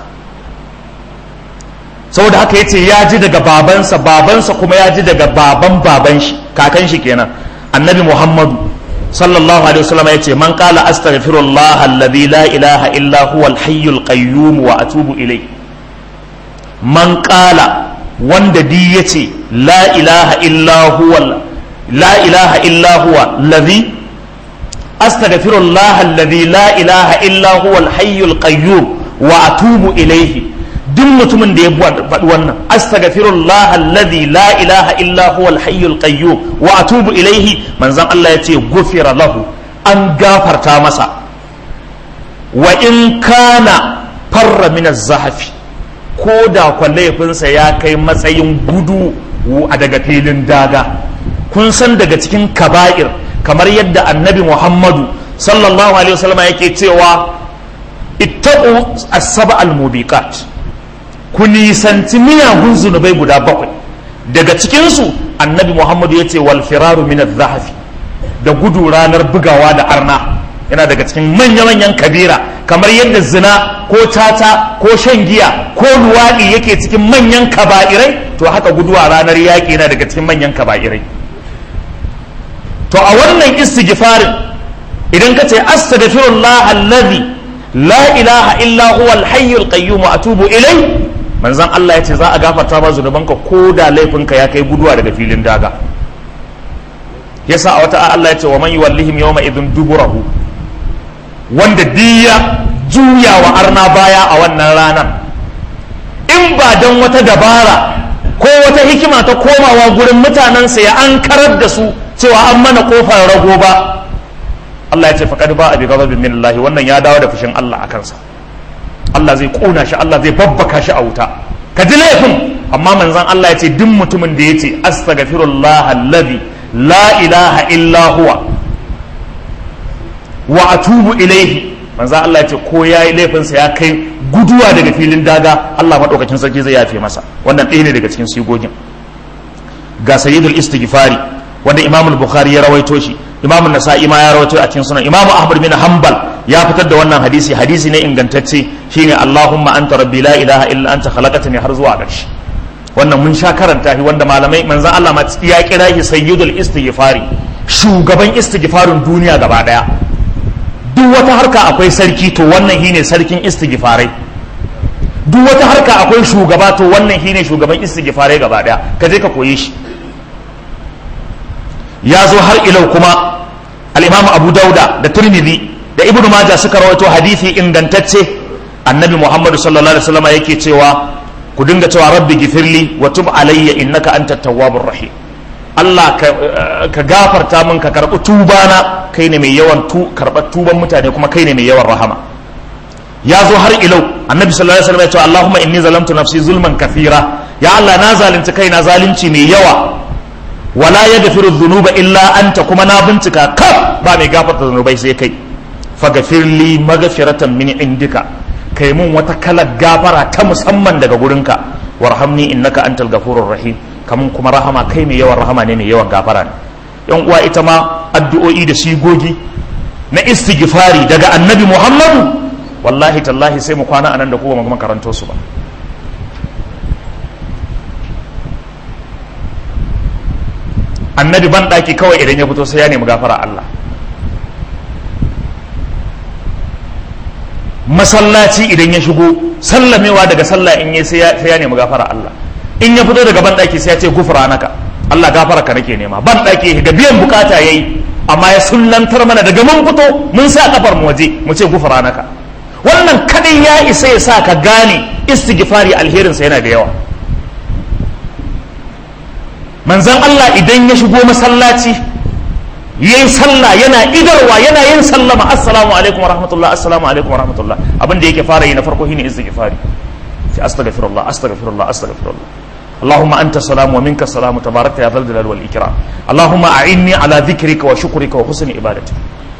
saboda haka yace ya ji daga babansa babansa kuma ya ji daga baban baban shi kakan shi kenan annabi muhammadu sallallahu alaihi wasallam yace man qala astaghfirullah alladhi la ilaha illa huwa al-hayyul qayyum wa atubu ilayh man qala wanda di yace la ilaha illa huwa la ilaha illa huwa alladhi astaghfirullah alladhi la ilaha illa huwa al-hayyul qayyum wa atubu ilayhi duk mutumin da ya faɗi wannan astaghfirullah alladhi la ilaha illa huwa al-hayyul qayyum wa atubu ilayhi manzon Allah yace gufira lahu an gafarta masa wa in kana farra min az-zahfi ko da kwallaifinsa ya kai matsayin gudu a daga filin daga kun san daga cikin kaba'ir kamar yadda annabi muhammadu sallallahu alaihi wasallam yake cewa ittaqu as-saba al-mubiqat ku nisanci miyagun zunubai guda bakwai daga cikinsu annabi muhammadu ya ce wal firaru min zahafi da gudu ranar bugawa da arna yana daga cikin manya-manyan kabira kamar yadda zina ko tata ko shan giya ko luwaɗi yake cikin manyan kaba'irai to haka guduwa ranar yaƙi yana daga cikin manyan kaba'irai to a wannan istighfarin idan ka ce astaghfirullah allazi la ilaha illa huwa al-hayyul qayyum wa atubu ilai manzon Allah ya ce za a gafarta ma zunubanka ko da laifinka ya kai guduwa daga filin daga yasa a wata Allah ya ce wa man yuwallihim yawma idhin duburahu wanda diya juya wa arna baya a wannan ranar in ba don wata dabara ko wata hikima ta komawa gurin mutanensa ya an karar da su cewa an mana kofar rago ba Allah ya ce faqad ba abi ghadabin min Allah wannan ya dawo da fushin Allah a kansa Allah zai kona shi Allah zai babbaka shi a wuta ka ji laifin amma manzon Allah ya ce duk mutumin da ya ce astaghfirullah alladhi la ilaha illa huwa wa atubu ilaihi manzon Allah ya ce ko yayi laifin sa ya kai guduwa daga filin daga Allah madaukakin sarki zai yafe masa wannan ɗaya ne daga cikin sigogin ga sayyidul istighfari wanda Imam al-Bukhari ya rawaito shi Imam an-Nasa'i ma ya rawaito a cikin sunan Imam Ahmad bin Hanbal ya fitar da wannan hadisi hadisi ne ingantacce shine Allahumma anta rabbi la ilaha illa anta khalaqtani har zuwa ƙarshe wannan mun sha karanta shi wanda malamai manzon Allah ma ya kira shi sayyidul istighfari shugaban istighfarin duniya gaba daya duk wata harka akwai sarki to wannan shine sarkin istighfarai duk wata harka akwai shugaba to wannan shine shugaban istighfarai gaba daya ka je ka koyi shi ya zo har ilau kuma al-Imam Abu Dauda da Tirmidhi da ibn majah suka rawaito hadisi ingantacce annabi muhammad sallallahu alaihi wasallam yake cewa ku dinga cewa rabbi gifirli wa tub alayya innaka antat tawwabur rahim Allah ka gafarta min ka karɓi tubana kai ne mai yawan tu karɓar tuban mutane kuma kai ne mai yawan rahama ya zo har ilau annabi sallallahu alaihi wasallam ya ce Allahumma inni zalamtu nafsi zulman kathira ya Allah na zalunci kaina zalunci mai yawa wala yaghfiru dhunuba illa anta kuma na bincika kaf ba mai gafarta zunubai sai kai faghfir li maghfiratan min indika kai mun wata kalar gafara ta musamman daga gurinka warhamni innaka antal ghafurur rahim kamun kuma rahama kai mai yawan rahama ne mai yawan gafara ne yan uwa ita ma addu'o'i da sigogi na istighfari daga annabi muhammadu wallahi tallahi sai mu kwana anan da kuma mu karanto su ba annabi ban daki kawai idan ya fito sai ya nemi gafara Allah masallaci idan ya shigo sallamewa daga sallah in yi sai ya nemi gafara Allah in ya fito daga banɗaki sai ya ce gufura naka Allah gafara ka nake nema banɗaki ga biyan bukata yayi amma ya sullantar mana daga mun fito mun sa kafar mu waje mu ce gufura naka wannan kadai ya isa ya sa ka gane istighfari alherin sa yana da yawa manzon Allah idan ya shigo masallaci yayi sallah yana idarwa yana yin sallama assalamu alaikum warahmatullah assalamu alaikum warahmatullah abin da yake fara yi na farko shine istighfari sai astaghfirullah astaghfirullah astaghfirullah اللهم أنت السلام ومنك السلام تبارك يا ذا الجلال والإكرام اللهم أعني على ذكرك وشكرك وحسن عبادتك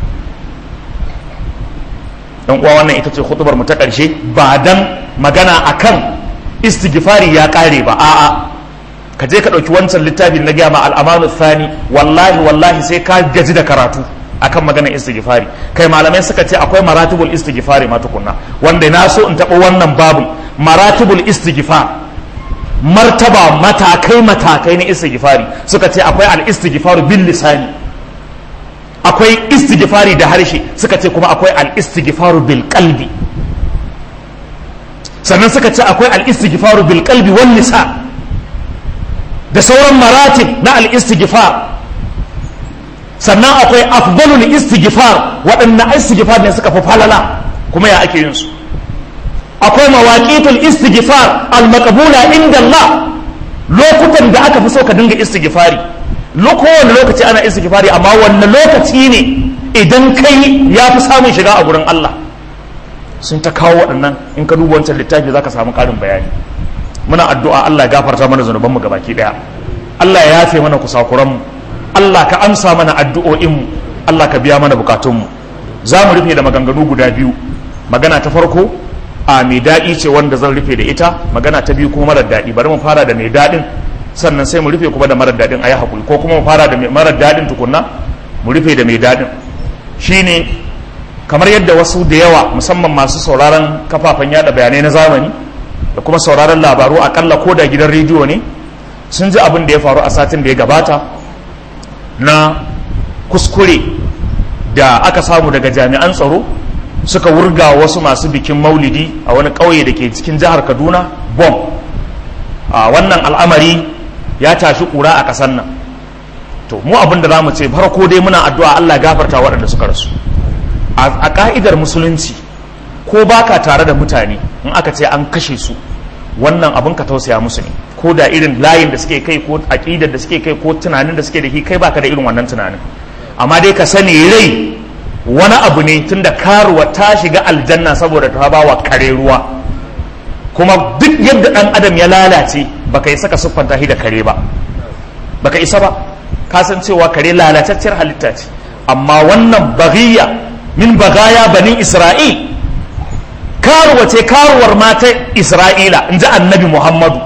dan uwa wannan ita ce khutubar mu ta ƙarshe ba dan magana akan istighfari ya ƙare ba a'a ka je ka ɗauki wancan littafin na gaya ma al'amanu thani wallahi wallahi sai ka gaji da karatu akan maganar istighfari kai malamai suka ce akwai maratibul istighfari ma tukunna wanda na so in taɓa wannan babu maratibul istighfar martaba matakai matakai na istighfari suka ce akwai al istighfaru bil lisani akwai istighfari da harshe suka ce kuma akwai al istighfaru bil qalbi sannan suka ce akwai al istighfaru bil qalbi wal lisan da sauran maratib na al istighfar sannan akwai afdalul istighfar waɗannan istighfar ne suka fi falala kuma ya ake yin su akwai mawaqitul istighfar al-maqbula inda Allah lokutan da aka fi so ka dinga istighfari kowane lokaci ana istighfari amma wanne lokaci ne idan kai ya fi samun shiga a gurin Allah sun ta kawo waɗannan in ka duba wancan littafi zaka samu ƙarin bayani muna addu'a Allah ya gafarta mana zunuban mu gabaki daya Allah ya yafe mana kusakuran mu Allah ka amsa mana addu'o'in mu Allah ka biya mana bukatun mu za mu rufe da maganganu guda biyu magana ta farko a mai daɗi ce wanda zan rufe da ita magana ta biyu kuma marar daɗi bari mu fara da mai daɗin sannan sai mu rufe kuma da marar daɗin a yi haƙuri ko kuma mu fara da marar daɗin tukunna mu rufe da mai daɗin shine kamar yadda wasu da yawa musamman masu sauraron kafafen yada bayanai na zamani da kuma sauraron labaru akalla ko da gidan rediyo ne sun ji abin da ya faru a satin da ya gabata na kuskure da aka samu daga jami'an tsaro suka wurga wasu masu bikin maulidi a wani ƙauye da ke cikin jihar kaduna bom a wannan al'amari ya tashi ƙura a ƙasar nan to mu abin da za mu ce farko dai muna addu'a allah gafarta waɗanda suka rasu a ƙa'idar musulunci ko baka tare da mutane in aka ce an kashe su wannan abin ka tausaya musu ne ko da irin layin da suke kai ko aƙidar da suke kai ko tunanin da suke da shi kai baka da irin wannan tunanin amma dai ka sani rai wani abu ne tunda karuwa ta shiga aljanna saboda ta ba wa kare ruwa kuma duk yadda dan adam ya lalace baka isa ka siffanta shi da kare ba baka isa ba ka san cewa kare lalatacciyar halitta ce amma wannan baghiya min bagaya bani isra'il karuwa ce karuwar matan isra'ila in ji annabi muhammadu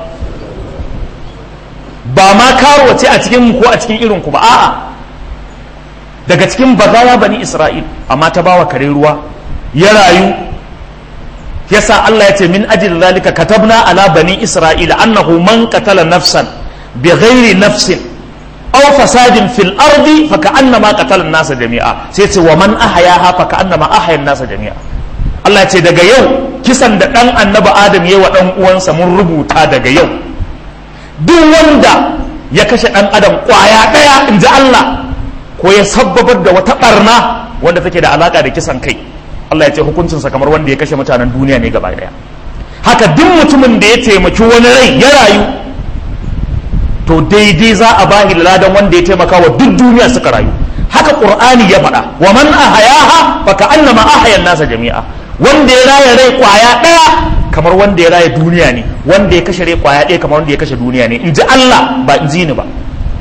ba ma karuwa ce a cikin ko a cikin irinku ba a'a daga cikin bagaya bani isra'il amma ta bawa kare ruwa ya rayu yasa Allah ya ce min ajil zalika katabna ala bani isra'ila annahu man qatala nafsan bighairi nafsin aw fasadin fil ardi fa ka'annama qatala an-nasa jami'a sai ce wa man ahyaha fa ka'annama ahya an-nasa jami'a Allah ya ce daga yau kisan da dan annabi Adam yayi wa dan uwansa mun rubuta daga yau duk wanda ya kashe dan adam kwaya daya inji Allah ko ya sabbabar da wata barna wanda take da alaka da kisan kai Allah ya ce hukuncinsa kamar wanda ya kashe mutanen duniya ne gaba daya haka duk mutumin da ya taimaki wani rai ya rayu to daidai za a bahi ladan wanda ya taimaka wa duk duniya suka rayu haka qur'ani ya faɗa wa man ahayaha fa ka'annama ahaya nasa jami'a wanda ya raya rai kwaya daya kamar wanda ya raya duniya ne wanda ya kashe rai kwaya daya kamar wanda ya kashe duniya ne in ji Allah ba in ji ni ba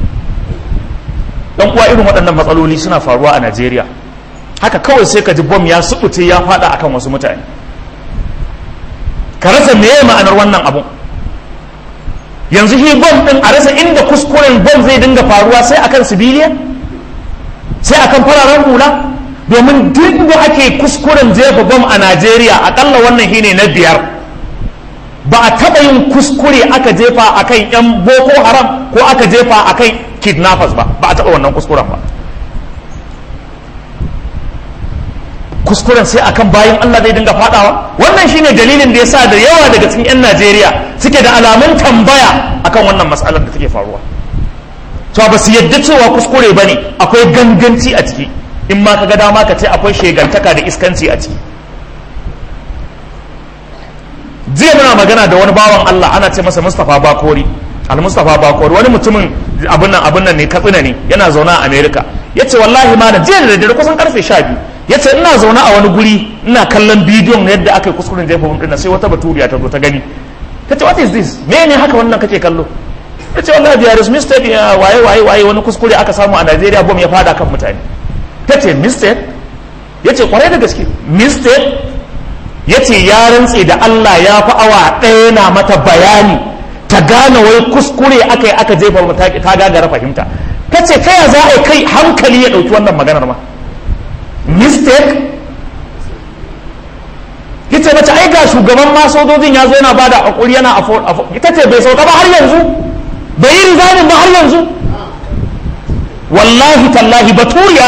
dan uwa irin waɗannan matsaloli suna faruwa a Najeriya haka kawai sai ka ji bom ya subuce ya fada akan wasu mutane ka rasa meye ma'anar wannan abun yanzu shi bom din a rasa inda kuskuren bom zai dinga faruwa sai akan sibiliya sai akan fararen hula domin duk da ake kuskuren jefa bom a Najeriya akalla wannan shine na biyar ba a taɓa yin kuskure aka jefa akan 'yan boko haram ko aka jefa akan kidnappers ba ba a taɓa wannan kuskuren ba kuskuren sai akan bayan Allah zai dinga fadawa wannan shine dalilin da yasa da yawa daga cikin 'yan Najeriya suke da alamun tambaya akan wannan matsalar da take faruwa to ba su yadda cewa kuskure bane akwai ganganci a ciki in ma ka ga dama ka ce akwai shegantaka da iskanci a ciki jiya muna magana da wani bawan Allah ana ce masa Mustapha Bakori al-Mustapha Bakori wani mutumin abun nan abun nan ne Katsina ne yana zaune a America yace wallahi ma jiya da daddare kusan karfe 12 yace ina zaune a wani guri ina kallon bidiyon yadda aka yi kuskuren jefa mun dinnan sai wata baturiya ta zo ta gani ta ce what is this me ne haka wannan kake kallo ta ce wallahi there is mistake waye waye waye wani kuskure aka samu a Najeriya bom ya fada kan mutane ta ce mistake ya ce kwarai da gaske mistake ya ce ya rantse da Allah ya fi awa ɗaya na mata bayani ta gane wai kuskure aka yi aka jefa mata ta gagara fahimta ta ce ta ya za a kai hankali ya ɗauki wannan maganar ma mistake yace mace ai ga shugaban ma sojojin ya zo yana bada hakuri yana ita ce bai sauka ba har yanzu bai yi rizanin ba har yanzu wallahi tallahi baturiya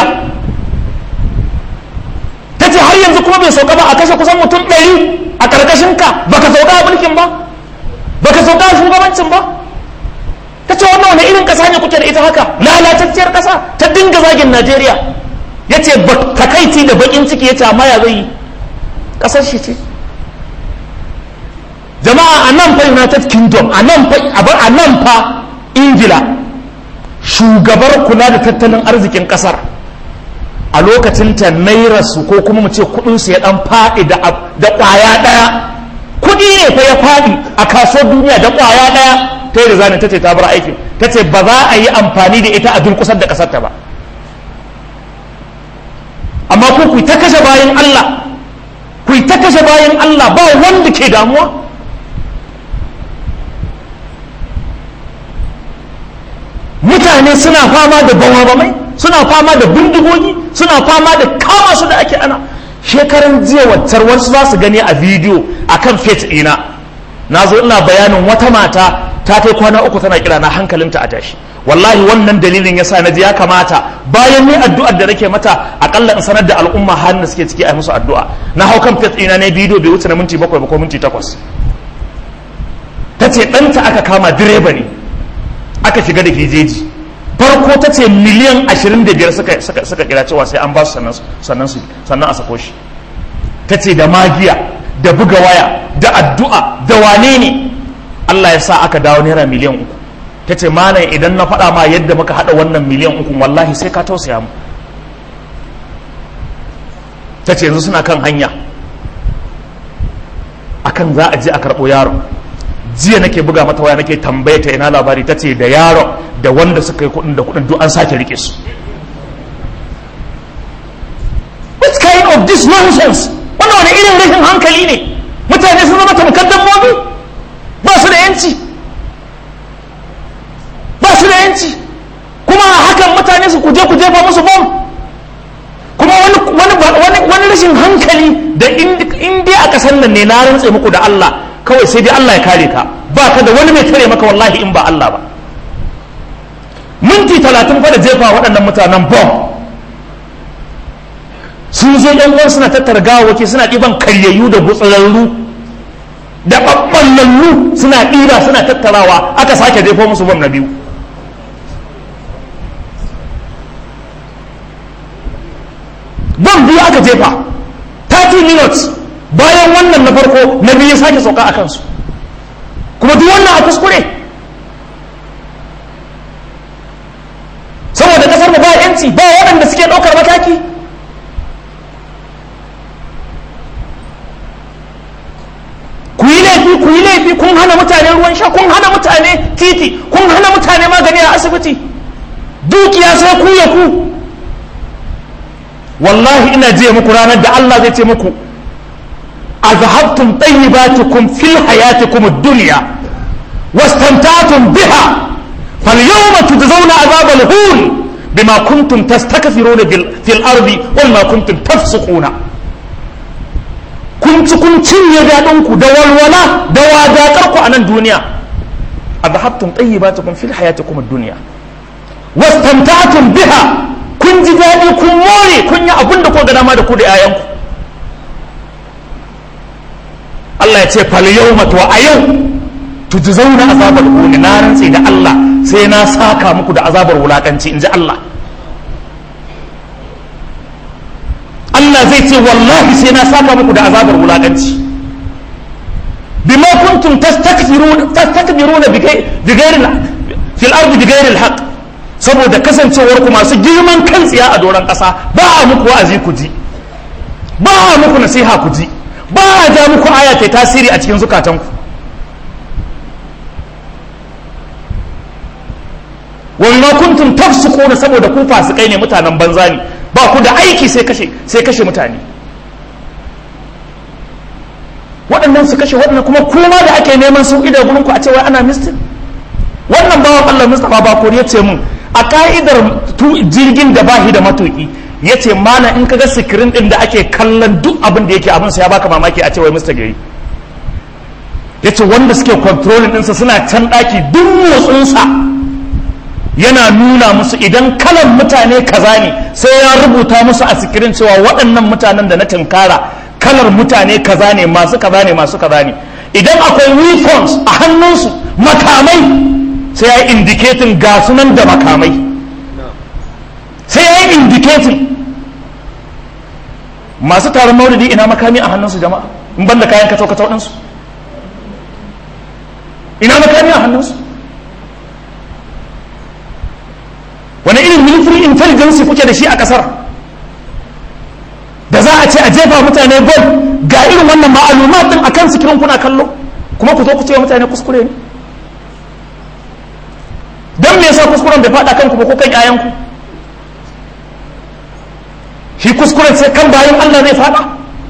ta ce har yanzu kuma bai sauka ba a kashe kusan mutum ɗari a ƙarƙashin ka baka sauka a mulkin ba baka sauka a shugabancin ba ta ce wannan wani irin ƙasa ne kuke da ita haka lalatacciyar ƙasa ta dinga zagin najeriya ya ce takaici da baƙin ciki ya ce amma ya zai yi ƙasar shi ce jama'a a nan fa united kingdom a nan fa a nan fa ingila shugabar kula da tattalin arzikin ƙasar a lokacin ta naira su ko kuma mu ce kudin su ya dan faɗi da da ƙwaya ɗaya kudi ne fa ya faɗi a kasuwar duniya da ƙwaya ɗaya ta yi da zanen ta ce ta bar aikin ta ce ba za a yi amfani da ita a durƙusar da ƙasar ta ba amma ku ku ta kashe bayan Allah ku ta kashe bayan Allah ba wanda ke damuwa mutane suna fama da bamabamai suna fama da bindigogi suna fama da kama su da ake ana shekaran jiya waccar wasu za su gani a bidiyo a kan fet ɗina na zo ina bayanin wata mata ta kai kwana uku tana kira na hankalinta a tashi wallahi wannan dalilin yasa na ji ya kamata bayan ni addu'ar da nake mata akalla in sanar da al'umma halin da suke ciki a musu addu'a na hau kan fet ɗina ne bidiyo bai wuce na minti bakwai ba ko minti takwas ta ce ɗanta aka kama direba ne aka shiga da hijeji farko ta ce miliyan 25 suka, suka, suka kira cewa sai an ba su sannan su sannan a sako shi ta ce da magiya da buga waya da addu'a da wane ne Allah ya sa aka dawo naira miliyan uku ta ce malam idan na faɗa ma yadda muka haɗa wannan miliyan uku wallahi sai ka tausaya mu ta ce yanzu suna kan hanya akan za a je a karɓo yaron jiya nake buga mata waya nake tambaye ta ina labari ta ce da yaron da wanda suka yi kudin da kudin duk an sake rike su what kind of this nonsense wannan wani irin rashin hankali ne mutane sun zama tamkar dabbobi ba su da yanci ba su da yanci kuma a hakan mutane su kuje ku jefa musu bom kuma wani rashin hankali da in dai a kasan nan ne na rantse muku da Allah kawai sai dai Allah ya kare ka ba ka da wani mai tare maka wallahi in ba Allah ba minti talatin fa da jefa waɗannan mutanen bom sun zo yan uwan suna tattara gawawaki suna ɗiban karyayyu da gutsurarru da ɓaɓɓallallu suna ɗiba suna tattarawa aka sake jefo musu bom na biyu bom biyu aka jefa 30 minutes bayan wannan na farko na biyu sake sauka a kansu kuma duk wannan a kuskure saboda kasar mu ba yanci ba waɗanda suke ɗaukar mataki ku yi laifi ku yi laifi kun hana mutane ruwan sha kun hana mutane titi kun hana mutane magani a asibiti dukiya sai ku ya ku wallahi ina je muku ranar da Allah zai ce muku أذهبتم طيباتكم في حياتكم الدنيا واستمتعتم بها فاليوم تجزون عذاب الهون بما كنتم تستكثرون في الأرض وما كنتم تفسقون kun ci kun cinye daɗinku da walwala da wadatarku a nan duniya a zahabtun tayyibatukum fil hayatikum ad-dunya wastamta'tum biha kun ji daɗi kun more kun yi abin da ko ga dama da ku da 'ya'yanku Allah ya ce fal yawma to a yau tujzauna azabar huni na rantse da Allah sai na saka muku da azabar wulakanci inji Allah Allah zai ce wallahi sai na saka muku da azabar wulakanci bima kuntum tastakbiruna tastakbiruna bi ghairi fil ardi bi ghairi al saboda kasancewar ku masu girman kan tsiya a doron kasa ba a muku wa'azi ku ji ba a muku nasiha ku ji ba a ja muku aya ta tasiri a cikin zukatanku wa ma kuntum tafsiquna saboda ku fasikai ne mutanen banza ne ba ku da aiki sai kashe sai kashe mutane waɗannan su kashe waɗannan kuma kuma da ake neman sauƙi da gurin ku a cewa ana mistin wannan bawan Allah Mustapha Bakori ya ce mun a ka'idar jirgin da bahi da matuƙi ya ce mana in ka ga sikirin ɗin da ake kallon duk abin da yake abin sa ya baka mamaki a cewa Mr. Gari ya ce wanda suke kontrolin ɗinsa suna can ɗaki duk motsinsa yana nuna musu idan kalan mutane kaza ne sai ya rubuta musu a sikirin cewa waɗannan mutanen da na tinkara kalar mutane kaza ne masu kaza ne masu kaza ne idan akwai weapons a hannunsu makamai sai ya yi indicating ga sunan da makamai sai ya yi indicating masu taron maulidi ina makami a hannunsu jama'a in banda kayan kacau-kacau ɗinsu ina makami a hannunsu wani irin military intelligence kuke da shi a kasar da za a ce a jefa mutane bom ga irin wannan ma'aluma din a kan sikirin kuna kallo kuma ku zo ku ce wa mutane kuskure ne don me yasa kuskuren bai faɗa kanku ba ko kan yayanku shi kuskuren sai kan bayan Allah zai faɗa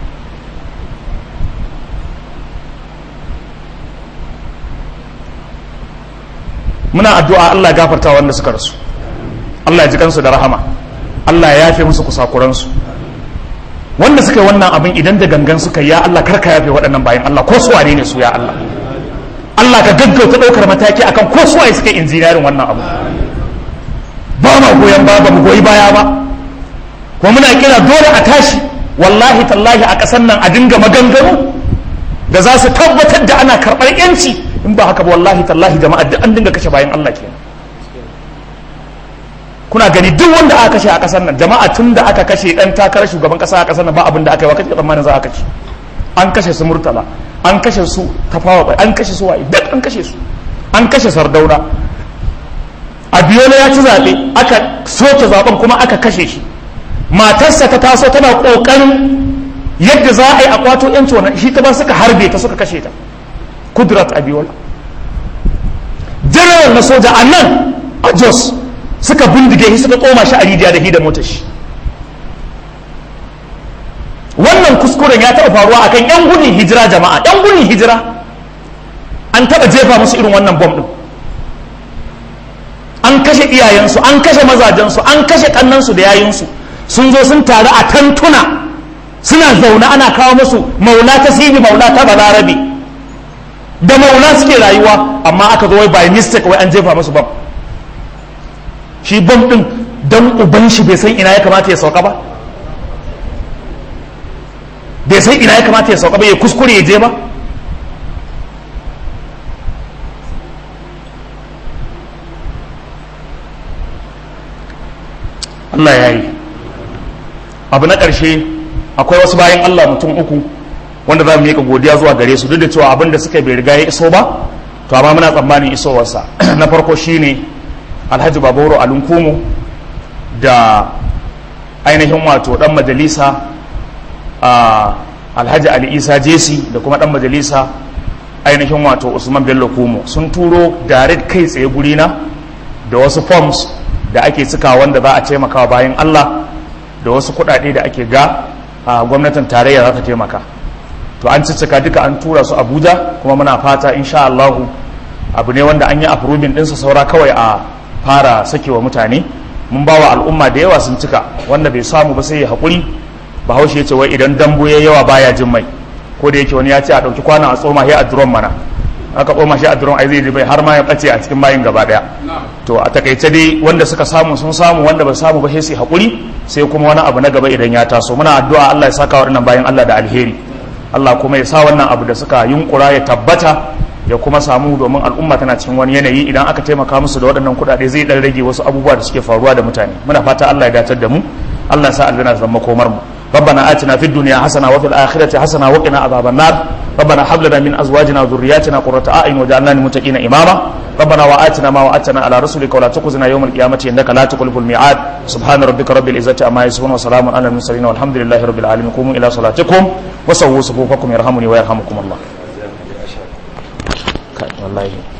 muna addu'a Allah gafarta wanda suka rasu Allah ya ji kansu da rahama Allah ya yafe musu kusakuransu wanda suka yi wannan abin idan da gangan suka yi ya Allah karka yafe waɗannan bayan Allah ko suwane ne su ya Allah Allah ka gaggauta ɗaukar mataki akan ko suwaye suka yi injiniyarin wannan abu ba ma goyon ba ba mu goyi baya ba kuma muna kira dole a tashi wallahi tallahi a ƙasar nan a dinga maganganu da za su tabbatar da ana karɓar yanci in ba haka ba wallahi tallahi jama'a duk an dinga kashe bayan Allah kenan kuna gani duk wanda aka kashe a kasar nan jama'a tun da aka kashe dan takarar shugaban kasa a kasar nan ba abin da aka yi wa kace tsammanin za a kashe an kashe su murtala an kashe su tafawa bai an kashe su waye duk an kashe su an kashe sardauna abiyola ya ci zaɓe aka soke zaɓen kuma aka kashe shi matarsa ta taso tana ƙoƙarin yadda za a yi a kwato yanci wannan shi ta ba suka harbe ta suka kashe ta kudrat abiyola general na soja a nan a jos suka bindige shi suka koma shi a rijiya da hida motar shi wannan kuskuren ya taɓa faruwa akan yan gudun hijira jama'a yan gudun hijira an taɓa jefa musu irin wannan bom ɗin an kashe iyayensu an kashe mazajensu an kashe ƙannansu da yayinsu sun zo sun taru a tantuna suna zaune ana kawo musu maula ta sibi maula ta balarabe da maula suke rayuwa amma aka zo wai by mistake wai an jefa musu bom shi bom din don uban shi bai san ina ya kamata ya sauka ba bai san ina ya kamata ya sauka ba ya kuskure ya je ba Allah ya yi abu na ƙarshe akwai wasu bayan Allah mutum uku wanda za mu yi godiya zuwa gare su duk da cewa abin da suka bai riga ya iso ba to amma muna tsammanin isowarsa na farko shine alhaji baboro alunkumu da ainihin wato dan majalisa alhaji ali isa jesi da kuma dan majalisa ainihin wato usman bello kumo sun turo direct kai tsaye gurina da wasu forms da ake cika wanda za a taimakawa bayan allah da wasu kuɗaɗe da ake ga a gwamnatin tarayya za ta taimaka to an ciccika duka an tura su abuja kuma muna fata insha allahu abu ne wanda an yi approving ɗinsa saura kawai a fara sakewa mutane mun ba wa al'umma da yawa sun cika wanda bai samu ba sai ya haƙuri bahaushe ya ce wai idan dambu ya yawa baya jin mai ko da yake wani ya ce a ɗauki kwana a tsoma shi a duron mana aka tsoma shi a duron ai zai ji bai har ma ya ɓace a cikin bayin gaba ɗaya to a takaice dai wanda suka samu sun samu wanda ba samu ba sai su haƙuri sai kuma wani abu na gaba idan ya taso muna addu'a Allah ya saka waɗannan bayan Allah da alheri Allah kuma ya sa wannan abu da suka yunkura ya tabbata ya kuma samu domin al'umma tana cikin wani yanayi idan aka taimaka musu da waɗannan kuɗaɗe zai ɗan rage wasu abubuwa da suke faruwa da mutane muna fata Allah ya datar da mu Allah ya sa aljanna zama komar mu ربنا آتنا في الدنيا حسنة وفي الآخرة حسنة وقنا عذاب النار ربنا هب لنا من أزواجنا وذرياتنا قرة أعين وجعلنا للمتقين إماما ربنا وآتنا ما وعدتنا على رسلك ولا تخزنا يوم القيامة إنك لا تخلف الميعاد سبحان ربك رب العزة عما يصفون وسلام على المرسلين والحمد لله رب العالمين قوموا إلى صلاتكم وسووا صفوفكم يرحمني ويرحمكم الله والله